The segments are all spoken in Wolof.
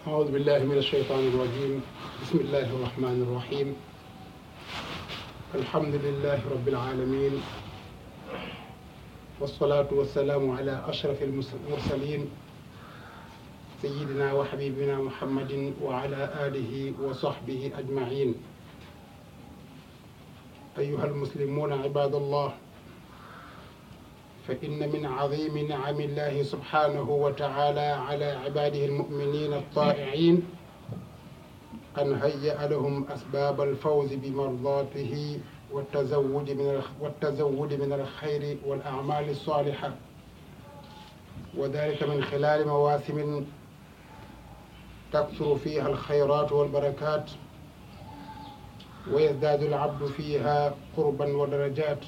أعوذ بالله من الشيطان الرجيم بسم الله الرحمن الرحيم الحمد لله رب العالمين والصلاة والسلام على أشرف المرسلين سيدنا وحبيبنا محمد وعلى آله وصحبه أجمعين أيها المسلمون عباد الله فإن من عظيم نعم الله سبحانه وتعالى على عباده المؤمنين الطائعين أن هيأ لهم أسباب الفوز بمرضاته والتزود من والتزود من الخير والأعمال الصالحة وذلك من خلال مواسم تكثر فيها الخيرات والبركات ويزداد العبد فيها قربا ودرجات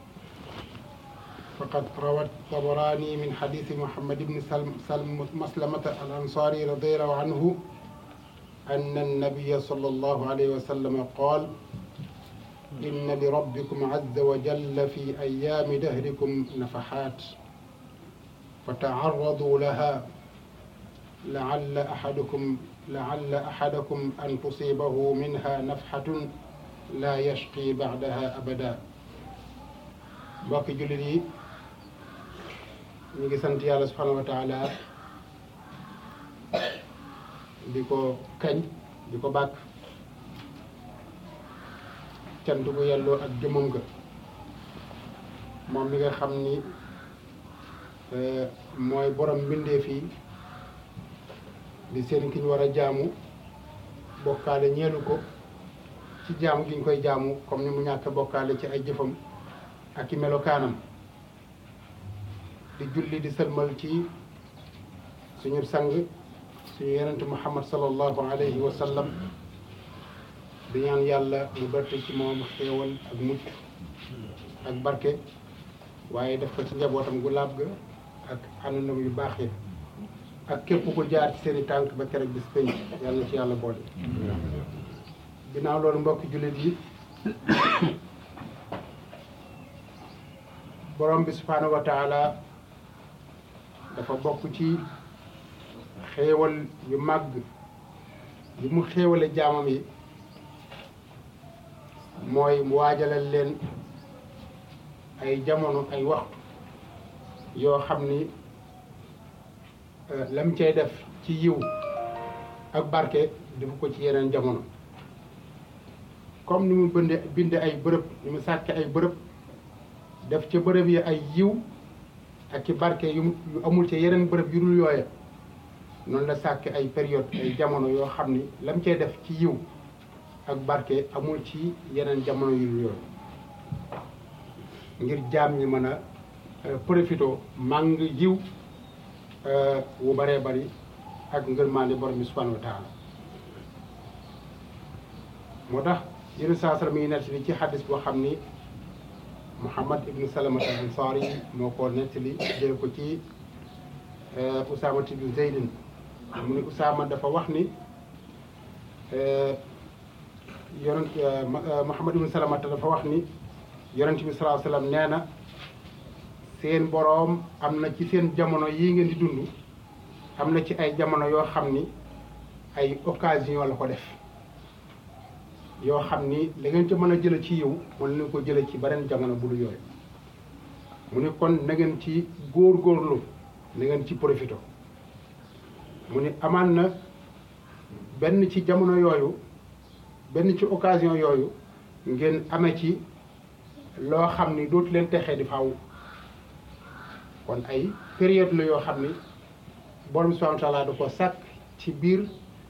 فقد روى الطبراني من حديث محمد بن سلم, سلم مسلمة الأنصاري رضي الله عنه أن النبي صلى الله عليه وسلم قال إن لربكم عز وجل في أيام دهركم نفحات فتعرضوا لها لعل أحدكم لعل أحدكم أن تصيبه منها نفحة لا يشقي بعدها أبدا mbokki jullit yi ñu ngi sant yàlla subhanahu wa taala di ko kañ di ko bàkk cant gu yelloo ak jëmmam ga moom mi nga xam ni mooy borom mbindeef yi di seen ki ñu war a jaamu bokkaale ñeelu ko ci jaamu gi ñu koy jaamu comme ni mu ñàkk bokkaale ci ay jëfam ak i melokaanam di julli di sëlmal ci suñu sang suñu yonent muhammad sallallahu alayhi wa sallam di ñaan yàlla mu dotti ci moom xéewal ak mucc ak barke waaye def ko ci njabootam gu laab ga ak àndandam yu baax yi ak képp ku jaar ci seeni tànk ba keroog bis pénc yàlla na ci yàlla boole ginnaaw loolu mbokki jullit yi borom bi subhaanahu wa taala dafa bokk ci xéewal yu màgg yu mu xéewale jaamam yi mooy mu waajalal leen ay jamono ay waxtu yoo xam ni lam cay def ci yiw ak barke defu ko ci yeneen jamono comme ni mu binde binde ay bërëb ni mu sàkke ay bërëb def ca bërëb yi ay yiw ak ci barke yu yu amul ci yeneen bërëb yu dul yooya noonu la sàkk ay période ay jamono yoo xam ni lam cee def ci yiw ak barke amul ci yeneen jamono yu dul yooya ngir jaam ñi mën a profito màng yiw wu baree bari ak ngërmaande borom bi subhanahu wa taala moo tax yéen saa sara mi ngi nekk ci xaddis boo xam ni Muhammad ibn Salamat al Ansari moo ko nettali jël ko ci Usaama ibn Zeydin mu ni Usaama dafa wax ni yonent Muhammad ibn Salamat dafa wax ni yonent bi sallallahu alayhi wasallam nee na seen boroom am na ci seen jamono yii ngeen di dund am na ci ay jamono yoo xam ni ay occasion la ko def yoo xam ni la ngeen ca mën a jële ci yiw mën nañu ko jële ci beneen jamono bu dul yooyu mu ni kon na ngeen ci góor-góorlu na ngeen ci profito mu ni amaan na benn ci jamono yooyu benn ci occasion yooyu ngeen amee ci loo xam ni dootu leen texee di faaw kon ay période la yoo xam ni borom subhanahu wa taala da ko sàkk ci biir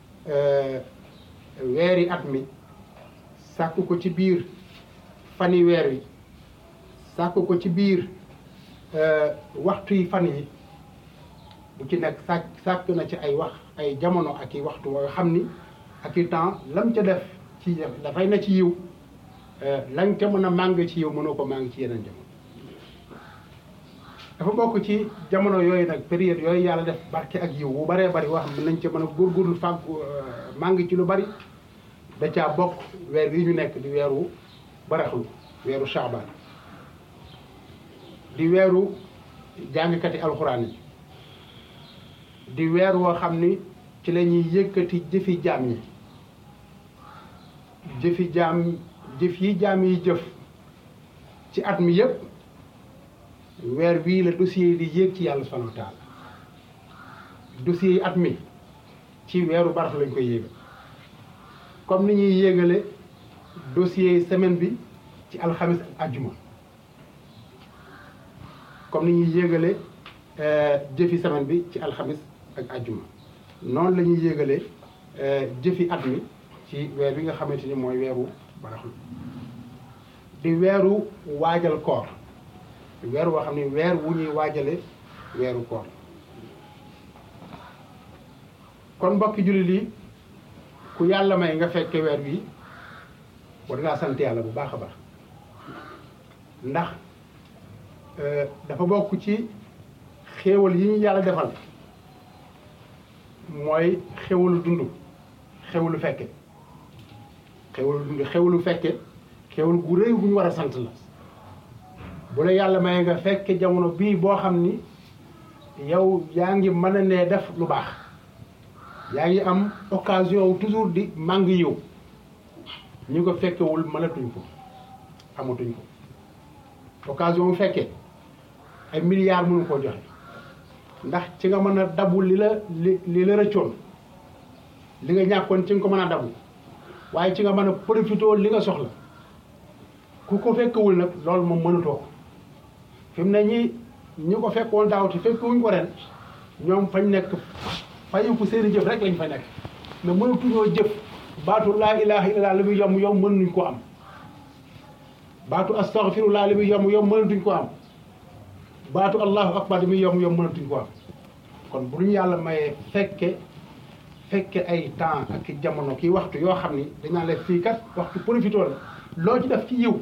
weeri at mi sàkk ko ci biir fani weer wi sàkk ko ci biir waxtu yi fan yi bu ci nekk sàkk sàkk na ci ay wax ay jamono ak i waxtu yoo xam ni ak i temps lam ca def ci dafay na ci yiw lañ ca mën a màng ci yiw mënoo ko màng ci yeneen jamono dafa bokk ci jamono yooyu nag période yooyu yàlla def barke ak yiw bu baree bari wax nañ ca mën a góorgóorlu fàgg màng ci lu bari da caa bokk weer wi ñu nekk di weeru baraxlu weeru Shaabaan di weeru jàngkati alxuraan yi di weer woo xam ni ci la ñuy yëkkati jëfi jaam yi jëfi jaam jëf yi jaam yi jëf ci at mi yëpp weer wii la dossier yi di yéeg ci yàlla subhanahu wa taala dossier yi at mi ci weeru baraxlu lañ koy yéegal comme ni ñuy yéegale dossier yi semaine bi ci alxamis ak ajjuma comme ni ñuy yéegale jëfi semaine bi ci alxamis ak ajjuma noonu la ñuy yéegale jëfi at mi ci weer bi nga xamante ni mooy weeru baraxlu di weeru waajal koor weer woo xam ne weer wu ñuy waajale weeru koor kon mbokki jullit yi ku yàlla may nga fekke weer wi war ngaa sant yàlla bu baax a baax ndax dafa bokk ci xéewal yi ñu yàlla defal mooy xéwalu dund xéwalu fekke xéwalu dund xéwalu fekke xéwal gu rëy gu ñu war a sant la bu la yàlla may nga fekke jamono bii boo xam ni yow yaa ngi mën a nee def lu baax yaa ngi am occasion toujours di màng yiw ñu ko fekkewul mënatuñ ko amatuñ ko occasion bu fekkee ay milliards mënu koo joxe ndax ci nga mën a dabu li la li li la rëccoon li nga ñàkkoon ci nga ko mën a dabu waaye ci nga mën a profité li nga soxla ku ko fekkewul nag loolu moom mënatoo ko fi mu ne ñi ñi ko fekkoon daaw te fekkewuñ ko ren ñoom fañ nekk fayu ko seeni jëf rek lañ fa nekk mais mënatuñoo jëf baatu laa ilaha illallah li muy yomb yomb mënuñ ko am baatu astaghfirullah li muy yomb yomb mënatuñ ko am baatu allahu akbar li muy yomb yomb mënatuñ ko am kon bu ñu yàlla mayee fekke fekke ay temps ak jamono kii waxtu yoo xam ni dañaa la fii kat waxtu profité la loo ci def ci yiw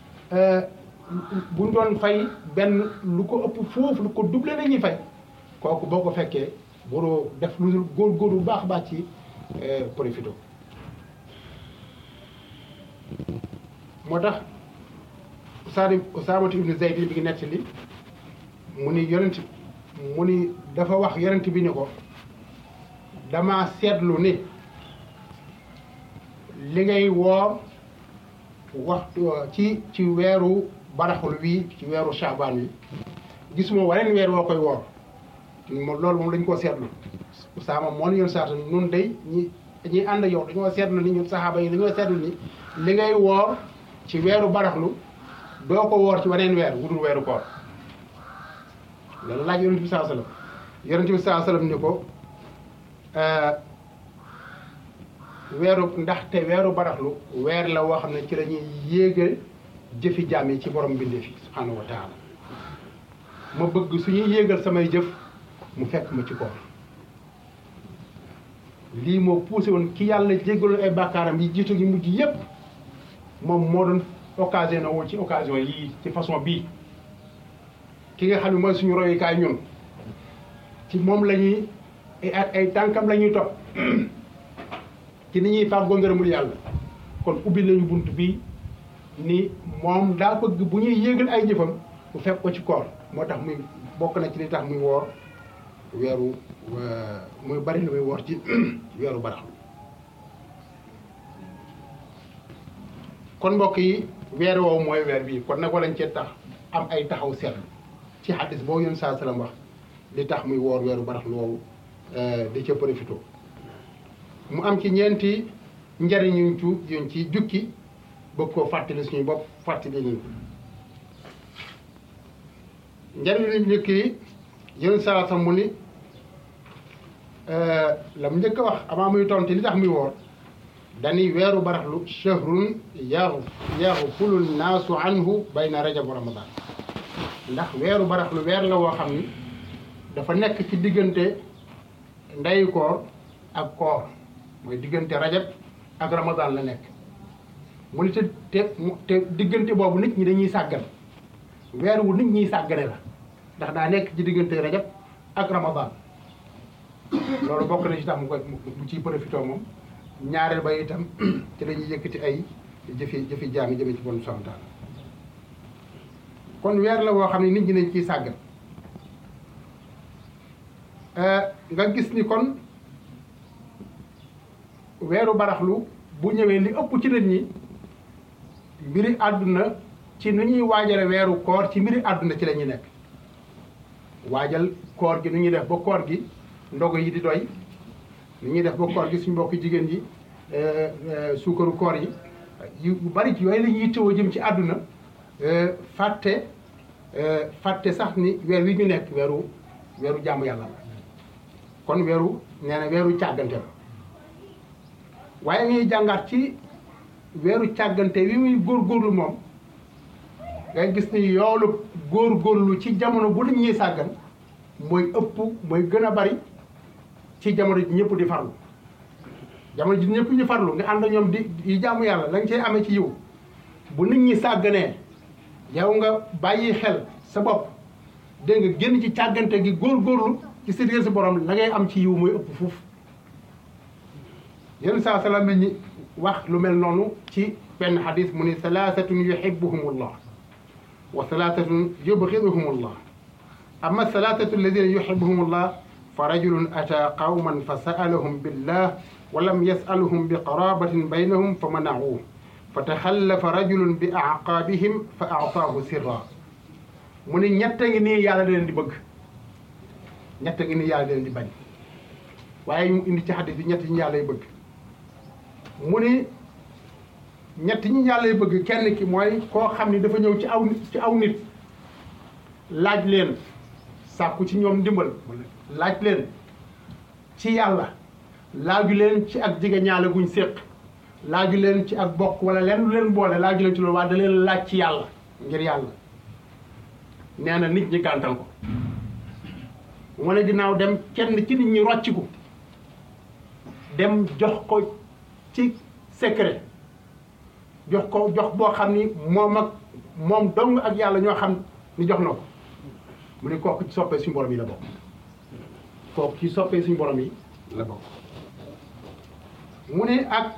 buñ doon fay benn lu ko ëpp foofu lu ko doublé la ñuy fay kooku boo ko fekkee waroo def lu dul góor-góor bu baax baax ci profité moo tax Usaadi Usaamatu ibnu Zayd bi ngi nettali mu ni yonent mu ni dafa wax yonent bi ni ko dama seetlu ni li ngay woor waxtu ci ci weeru baraxul wi ci weeru Shaabaan wi gisuma waneen weer woo koy woor moom loolu moom dañ koo seetlu Usaama moo ni yoon saata nun day ñi ñi ànd yow dañoo seetlu ni ñun saxaaba yi dañoo seetlu ni li ngay woor ci weeru baraxlu doo ko woor ci waneen weer wudul weeru koor loolu laaj yonent bi saa sallam yonent bi saa sallam ni ko weeru ndaxte weeru baraxlu weer la woo xam ne ci la ñuy yéegal jëfi jaam yi ci borom mbindeef yi subhaanahu wa taala ma bëgg suñuy yéegal samay jëf mu fekk ma ci koor lii moo poussé woon ki yàlla jéggaloon ay bàkkaaram yi jiitu gi mujj yépp moom moo doon occasion na woon ci occasion yii ci façon bii ki nga xam ne mooy suñu royukaay ñun ci moom la ñuy ay ay tànkam la ñuy topp ci ni ñuy fàggoo ngërëmul yàlla kon ubbi nañu bunt bii ni moom daa bëgg bu ñuy yéegal ay jëfam bu fekk ko ci koor moo tax muy bokk na ci li tax muy woor weeru muy bari lu muy woor ci weeru baraxlu kon mbokk yi weer woowu mooy weer bii kon nag walañ cee tax am ay taxaw seetlu ci xaddis boo yoon saa salaam wax li tax muy woor weeru baraxlu woowu di ca profité mu am ci ñeenti njariñ yuñ ci yuñ ci jukki bëgg koo fàttali suñu bopp fàttali ñu njariñ luñ njëkk yi yoon saa sam mu ni la mu njëkk a wax avant muy tonti li tax muy woor dañuy weeru baraxlu shahrun yaru yaxfulu naasu anhu bayna rajab wa ramadan ndax weeru baraxlu weer la woo xam ni dafa nekk ci diggante ndeyu koor ak koor mooy diggante rajab ak ramadan la nekk mu ni te te te diggante boobu nit ñi dañuy sàggan weer wu nit ñiy sàggane la ndax daa nekk ci diggante rajab ak ramadan loolu bokk na ci tax mu koy mu ciy profité moom ñaareel ba itam ci lañuy yëkkati ay jëfi jëfi jaam yi jëme ci bon santaan kon weer la woo xam ne nit ñi dañ ciy sàggan nga gis ni kon weeru baraxlu bu ñëwee li ëpp ci nit ñi mbiri àdduna ci nu ñuy waajale weeru koor ci mbiri àdduna ci la ñuy nekk waajal koor gi nu ñuy def ba koor gi ndogo yi di doy nu ñuy def ba koor gi suñu mbokki jigéen yi suukaru koor yi yu bari ci yooyu la ñuy tëw jëm ci àdduna fàtte fàtte sax ni weer wi ñu nekk weeru weeru jaamu yàlla la kon weeru nee na weeru càggante la waaye ñuy jàngaat ci weeru càggante wi muy góorgóorlu moom ngay gis ni yoolu góorgóorlu ci jamono bu nit ñuy sàggan mooy ëpp mooy gën a bari ci jamono ji ñëpp di farlu jamono ji ñëpp ñu farlu nga ànd ñoom di di jaamu yàlla la nga cay amee ci yiw bu nit ñi sàgganee yow nga bàyyi xel sa bopp dégg nga génn ci càggante gi góorgóorlu ci sa diggante sa borom la ngay am ci yiw mooy ëpp fuuf yenn saa salaam ñi wax lu mel noonu ci benn xadis mu ni salaasatun yuhibbuhumullah wa salaasatun yubxiduhumullah amma salaasatu alladina yuhibbuhumullah fa rajulun ata qawman fa sa'alahum billah wa lam yas'aluhum bi qarabatin baynahum fa mana'uuh fa taxallafa rajulun bi aqaabihim fa a'taahu sirra mu ni ñett ngi nii yàlla da leen di bëgg ñett ngi nii yàlla da leen di bañ waaye mu indi ci xadis bi ñett ñi yàlla lay bëgg mu ni ñett ñi yàlla lay bëgg kenn ki mooy koo xam ni dafa ñëw ci aw ci aw nit laaj leen sàkku ci ñoom ndimbal laaj leen ci yàlla laaju leen ci ak jige ñaale guñ séq laaju leen ci ak bokk wala leen lu leen boole laaju leen ci loolu waaye da leen laaj ci yàlla ngir yàlla nee na nit ñi gàntal ko mu ne ginnaaw dem kenn ci nit ñi rocciku dem jox ko ci secret jox ko jox boo xam ni moom ak moom dong ak yàlla ñoo xam ni jox na ko mu ne kooku ci soppee suñu borom yi la bokk kooku ci soppee suñu borom yi la bokk mu ne ak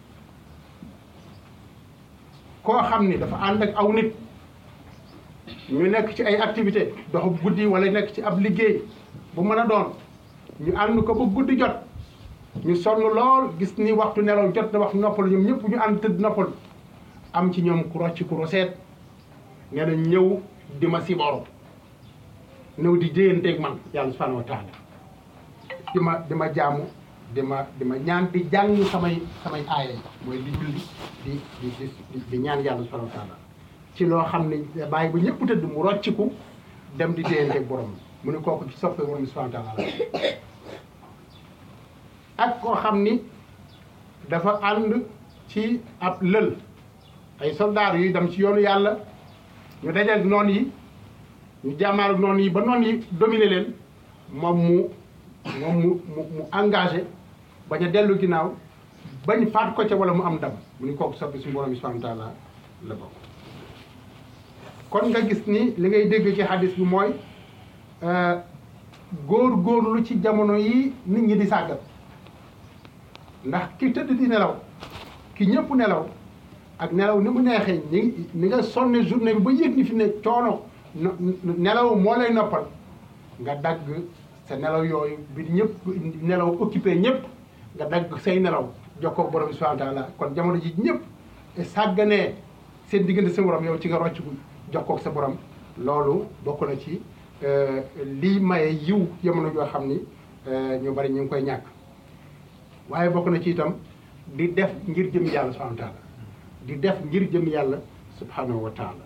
koo xam ni dafa ànd ak aw nit ñu nekk ci ay activité doxu guddi wala nekk ci ab liggéey bu mën a doon ñu ànd ko ba guddi jot ñu sonn lool gis ni waxtu nelaw jot na waxtu noppalu ñoom ñëpp ñu ànd tëdd noppalu am ci ñoom ku rocc ku roseet nee na ñëw di ma siboro ñëw di jéyanteeg man yàlla subhanahu wa taala di ma di ma jaamu di ma di ma ñaan di jàng samay samay aaya yi mooy di julli di di di di ñaan yàlla subhanahu wa taala ci loo xam ne bàyyi ba ñëpp tëdd mu rocciku dem di jéyanteeg borom mu ne kooku ci soppee borom subhanahu wa taala ak koo xam ni dafa ànd ci ab lël ay soldaar yuy dem ci yoonu yàlla ñu dajal noon yi ñu jàmmaar ak noon yi ba noon yi dominer leen moom mu moom mu mu mu engagé bañ a dellu ginnaaw bañ faat ko ca wala mu am ndam mu ni kooku soppi suñu borom bi subhanahu wa taala la bokk kon nga gis ni li ngay dégg ci xadis bi mooy góor góorlu ci jamono yi nit ñi di sàggat ndax ki tëdd di nelaw ki ñëpp nelaw ak nelaw ni mu neexee ni ni nga sonne journée bi ba yëg ni fi ne coono nelaw moo lay noppal nga dagg sa nelaw yooyu bi ñëpp nelaw occupé ñëpp nga dagg say nelaw jokkoo borom subhanahu wa taala kon jamono ji ñëpp sàgganee seen diggante sa borom yow ci nga rocc ko jokkoo sa borom loolu bokk na ci lii maye yiw jamono joo xam ni ñu bari ñu ngi koy ñàkk waaye bokk na ci itam di def ngir jëm yàlla subhanahu wa taala di def ngir jëm yàlla subhanahu wa taala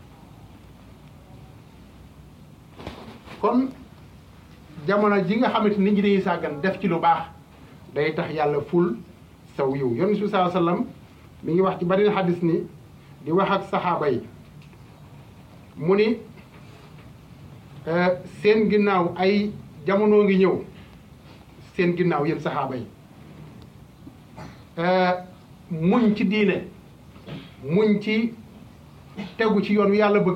kon jamono ji nga xamante nit ñi dañuy sàggan def ci lu baax day tax yàlla ful saw yiw yonent bi saa sallam mi ngi wax ci bari xadis ni di wax ak saxaaba yi mu ni seen ginnaaw ay jamono ngi ñëw seen ginnaaw yéen saxaaba yi muñ ci diine muñ ci tegu ci yoon wi yàlla bëgg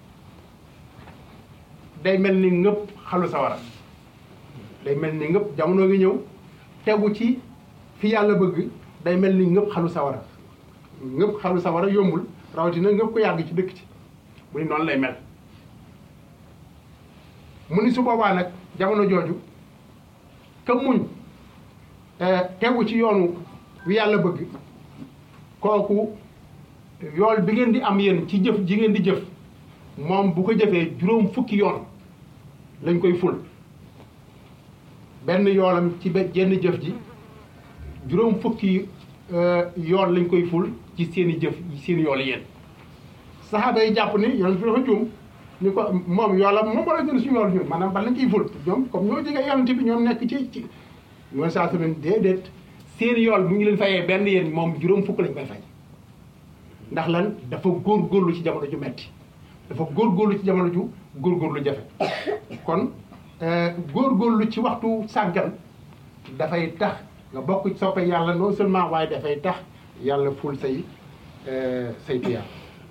day mel ni ngëpp xalu sawara day mel ni ngëpp jamono ngi ñëw tegu ci fi yàlla bëgg day mel ni ngëpp xalu sawara ngëpp xalu sawara yombul rawatina ngëpp ko yàgg ci dëkk ci mu ni noonu lay mel mu ni su boobaa nag jamono jooju ka muñ tegu ci yoonu wi yàlla bëgg kooku yool bi ngeen di am yéen ci jëf ji ngeen di jëf moom bu ko jëfee juróom fukki yoon lañ koy ful benn yoolam ci benn jenn jëf ji juróom fukki yoon lañ koy ful ci seeni jëf seeni yool yéen saxaaba yi jàpp ni yonent bi dafa juum ni ko moom yoolam moom wala gën suñu yool ñun maanaam ban lañ ciy ful ñoom comme ñoo jege yonent bi ñoom nekk ci ci yoon saa semaine déedéet seeni yool bu ñu leen fayee benn yéen moom juróom fukk lañ koy fay ndax lan dafa góorgóorlu ci jamono ju metti dafa góorgóorlu ci jamono ju góorgóorlu jafe kon góorgóorlu ci waxtu sàggan dafay tax nga bokk soppe yàlla non seulement waaye dafay tax yàlla ful say say tiyaar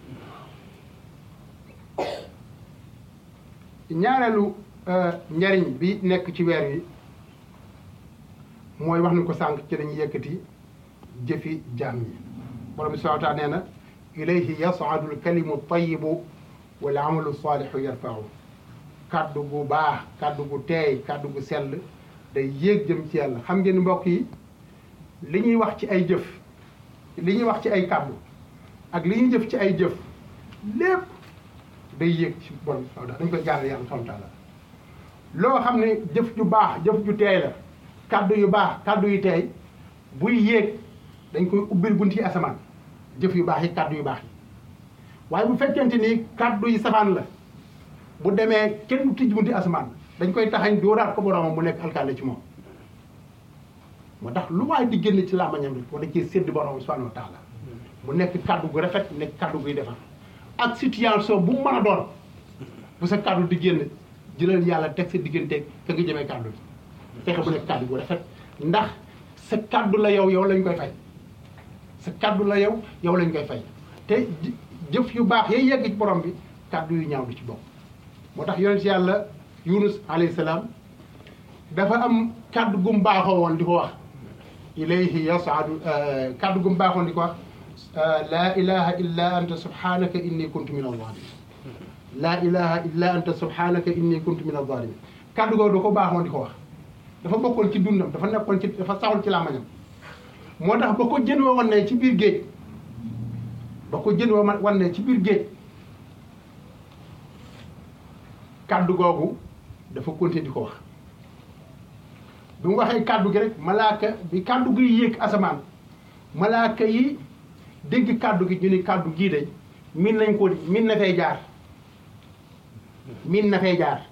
ñaareelu njariñ bi nekk ci weer wi mooy wax ni ko sànq ci dañuy yëkkati jëfi jaam yi borom bi subhanahu wa taala nee na ilayhi yas'adu al-kalimu at-tayyibu wal amalu salihu yarfa'u kaddu gu baax kaddu gu teey kaddu gu sell day yéeg jëm ci yàlla xam ngeen mbokk yi li ñuy wax ci ay jëf li ñuy wax ci ay kaddu ak li ñuy jëf ci ay jëf lépp day yéeg ci borom subhanahu dañ koy jàll yàlla subhanahu wa taala loo xam ne jëf ju baax jëf ju teey la kaddu yu baax kaddu yu teey buy yéeg dañ koy ubbil bunt yi asamaan jëf yu baax yi kaddu yu baax yi waaye bu fekkente ni kaddu yi safaan la bu demee kenn du tijj bunti asamaan dañ koy taxañ dóoraat ko boromam mu nekk alkaale ci moom moo tax lu waaye di génn ci làmmañam rek wala ci sédd borom subhanahu wa taala mu nekk kaddu gu rafet nekk kaddu guy defar ak situation bu mu mën a doon bu sa kaddu di génn jëlal yàlla teg sa digganteeg ka nga jëmee kaddu bi fexe bu nekk kaddu gu rafet ndax sa kaddu la yow yow lañ koy fay sa kaddu la yow yow lañ koy fay te jëf yu baax yay yegg ci borom bi kaddu yu ñaaw du ci bokk moo tax yonent yàlla yunus alayhi salaam dafa am kaddu gum baaxoo woon di ko wax ilayhi yasaadu kaddu gum baaxoon di ko wax laa ilaha illa anta subhanaka inni kuntu min alzalimin laa ilaha illa anta subhanaka inni kuntu min alzalimin kaddu googu da ko baaxoon di ko wax dafa bokkoon ci dundam dafa nekkoon ci dafa saxul ci làmmañam moo tax ba ko jën wa wan ne ci biir géej ba ko jën wa wan ne ci biir géej kaddu googu dafa continuer di ko wax bi mu waxee kaddu gi rek malaaka bi kaddu gi yéeg asamaan malaaka yi dégg kaddu gi ñu ni kaddu gii de min nañ ko min na fay jaar min na fay jaar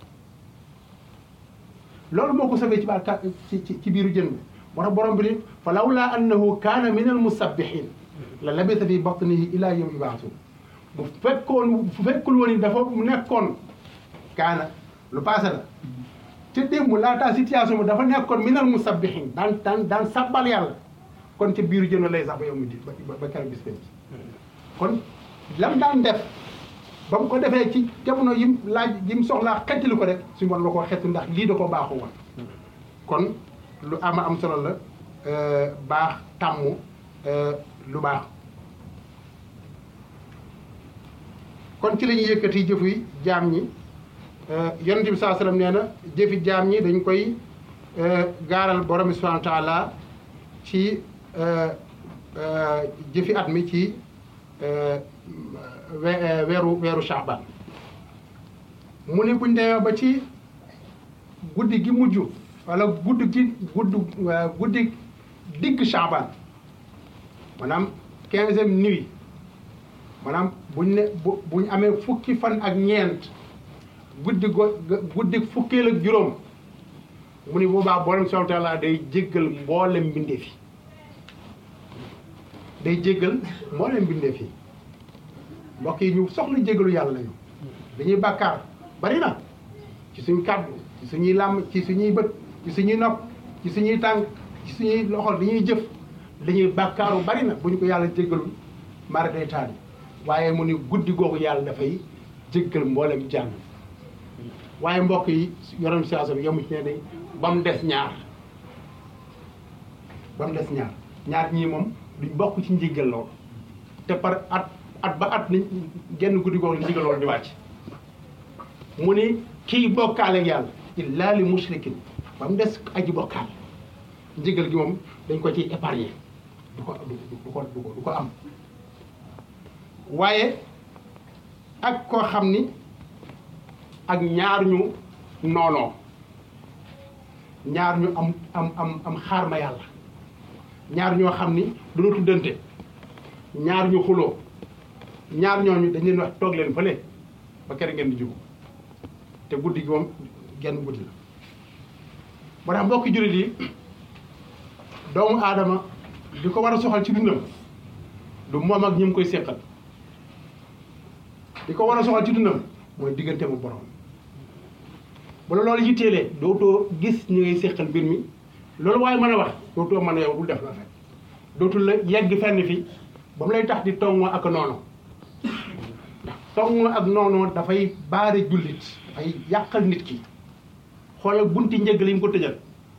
loolu moo ko sabee ci baal ci ci biiru jën bi moo tax borom bi ni fa lawlaa annahu kaana min al musabbihin la labisa fi batnihi ila yawmi yub'athun bu fekkoon bu fekkul woon ni dafa nekkoon kaana lu passé la te démb laataa situation bi dafa nekkoon minal musabbihin daan daan daan sabbal yàlla kon ca biiru jën lay sax ba yow mi di ba ba keroog bis penc kon lam daan def ba mu ko defee ci jamono yim laaj yim soxlaa xettali ko rek suñu war la ko xett ndax lii da ko baaxu woon kon lu ama am solo la baax tàmm lu baax kon ci la ñuy yëkkati jëfu yi jaam ñi yonent bi saa sallam nee na jëfi jaam ñi dañ koy gaaral borom bi subhanahu wa taala ci jëfi at mi ci weeru weeru Shaaban mu ne buñ demee ba ci guddi gi mujj wala guddi gi gudd guddi digg Shaaban maanaam quinzième nuit maanaam buñ ne bu buñ amee fukki fan ak ñeent guddi go guddi fukkeel ak juróom mu ni boobaa borom subhanahu wa taala day jéggal mboolem mbindeef yi day jéggal mboolem mbindeef yi mbokk yi ñu soxla jéggalu yàlla lañu dañuy bàkkaar bari na ci suñ kàddu ci suñuy làmm ci suñuy bët ci suñuy nopp ci suñuy tànk ci suñuy loxo dañuy jëf dañuy bàkkaaru bari na bu ñu ko yàlla jéggalul mara day taal waaye mu ni guddi googu yàlla dafay jéggal mboolem jàng waaye mbokk yi yorom situation bi yamu ci ne day ba mu des ñaar ba mu des ñaar ñaar ñii moom duñ bokk ci njéggal loolu te par at at ba at ni genn guddi googu njéggal loolu di wàcc mu ni kii bokkaale ak yàlla illaa li mushrikin ba mu des aji bokkaal njéggal gi moom dañ ko ciy épargner du ko du ko du ko du ko am waaye ak koo xam ni ak ñaar ñu noonoo ñaar ñu am am am am xaar ma yàlla ñaar ñoo xam ni duñu tuddante ñaar ñu xuloo ñaar ñooñu dañ leen wax toog leen fële ba kere ngeen di jugu te guddi gi moom genn guddi la moo tax mbokki jullit yi doomu aadama di ko war a soxal ci dundam du moom ak ñi mu koy séqal di ko war a soxal ci dundam mooy diggante mu borom bu la loolu yitteelee dootoo gis ñi ngay séqal mbir mi loolu waaye mën a wax dootoo mën a yow bul def la rek dootul la yegg fenn fi ba mu lay tax di tongoo ak noonu ndax tongoo ak noonu dafay baare jullit dafay yàqal nit ki xoolal bunti njëgal yi mu ko tëjal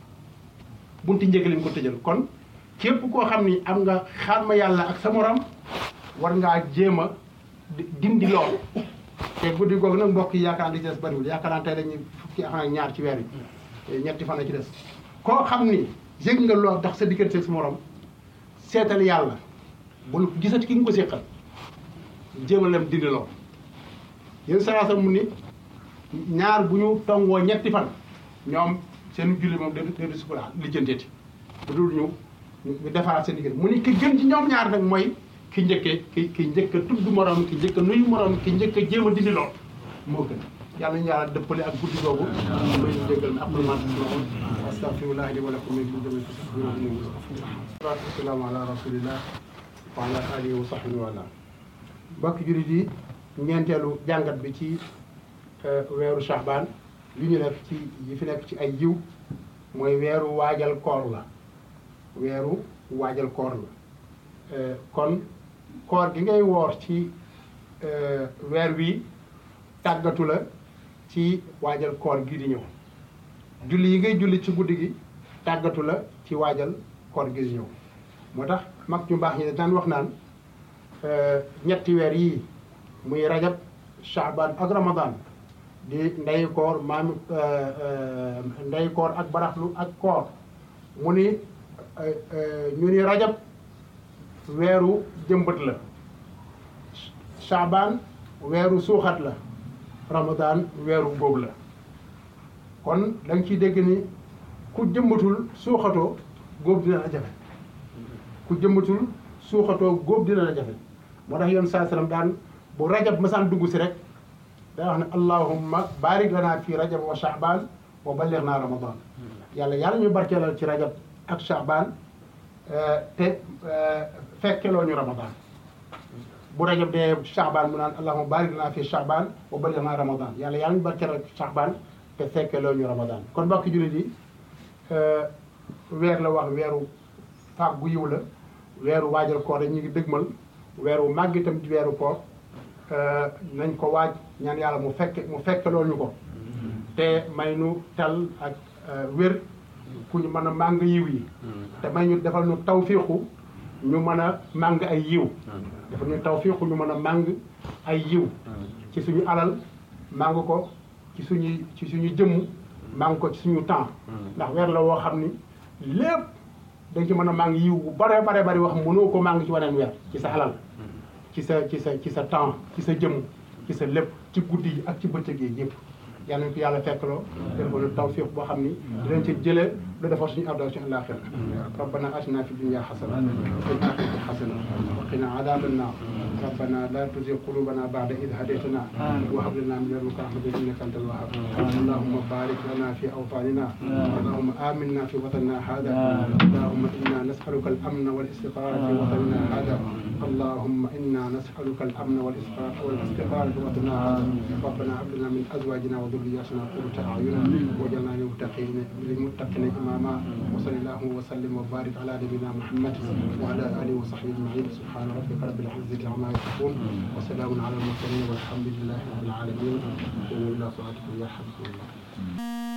bunti njëgal yi mu ko tëjal kon képp koo xam ni am nga xarma yàlla ak sa morom war ngaa jéem a dindi loolu te guddi googu nag mbokk yi yaakaar naa li ci des bariwul yaakaar naa tey dañuy fukki fan ak ñaar ci weer yi ñetti fan la ci des koo xam ni yëg nga lool ndax sa diggante ak sa morom seetal yàlla bul gisati ki nga ko séqal jéem a lem dindi lool yéen saa mu ni ñaar bu ñu tongoo ñetti fan ñoom seen julli moom da da su ko lijjanteeti bu dul ñu ñu defaraat seen diggante mu ni ki gën ci ñoom ñaar nag mooy ki njëkkee ki ki njëkk a tudd morom ki njëkk a nuyu morom ki njëkk a jéem a dindi lool moo gën yàlla ñu yàlla dëppale ak guddi googu may ñu jégal na après astaghfirullah li wa lakum min kulli dhanbin fastaghfiruhu wasalaamu ala rasulillah wa ala alihi wa sahbihi wa ala mbokk jurit yi ñeenteelu jàngat bi ci weeru Shahban li ñu def ci yi fi nekk ci ay jiw mooy weeru waajal koor la weeru waajal koor la kon koor gi ngay woor ci weer wi tàggatu la ci waajal koor gi di ñëw julli yi ngay julli ci guddi gi tàggatu la ci waajal koor gi di ñëw moo tax mag ñu baax ñi daan wax naan ñetti weer yii muy rajab shaaban ak ramadan di ndey koor maam ndey koor ak baraxlu ak koor mu ni ñu ni rajab weeru jëmbët la shaaban weeru suuxat la ramadan weeru góob la kon da nga ciy dégg ni ku jëmbatul suuxatoo góob dina la jafe ku jëmbatul suuxatoo góob dina la jafe moo tax yoon saa sallam daan bu rajab masaan dugg si rek daa wax ne allahumma barik lana fi rajab wa shaaban wa balligh naa ramadan yàlla yàlla ñu barkeelal ci rajab ak shaaban te fekkeloo ñu ramadan bu rajab dee shaaban mu naan allahumma barik lana fi shaaban wa balligh naa ramadan yàlla yàlla ñu barkeelal ci shaaban te fekkeloo ñu ramadan kon mbokki jullit yi weer la wax weeru fàggu yiw la weeru waajal koor ñu ngi dëgmal weeru màgg itam di weeru koor nañ ko waaj ñaan yàlla mu fekke mu fekkeloo ñu ko te may nu tal ak wér ku ñu mën a màng yiw yi te may ñu defal ñu tawfiixu ñu mën a màng ay yiw defal ñu tawfiixu ñu mën a màng ay yiw ci suñu alal màng ko ci suñuy ci suñu jëmm màng ko ci suñu temps ndax weer la woo xam ni lépp dañ ci mën a màng yiw bu bare bare bari wax mënoo ko màng ci waneen weer ci sa alal ci sa ci sa ci sa temps ci sa jëmm ci sa lépp ci guddi yi ak ci bëccëg yi yëpp yal nañ ko yàlla fekkloo defal ñu tawfiq boo xam ni dinañ ci jëlee lu defar suñu àdduna suñu àllaaxira rabbana atina fi dunya xasana wa fil axirati xasana wa qina adaban naar rabbana la tuzigh qulubana ba'da idh hadaytana wa hab lana min ladunka rahmatan innaka antal wahhab allahumma barik lana fi awtanina allahumma aminna fi watanina hada allahumma inna nas'aluka al-amna wal istiqrara fi watanina hada اللهم إنا نسألك الأمن والإسقاط والاستقرار في وطننا هذا ربنا هب لنا من أزواجنا وذرياتنا قرة أعين واجعلنا للمتقين للمتقين إماما وصلى الله وسلم وبارك على نبينا محمد وعلى آله وصحبه أجمعين سبحان ربك رب العزة عما يصفون وسلام على المرسلين والحمد لله رب العالمين وإلى صلاتكم يا حبيب الله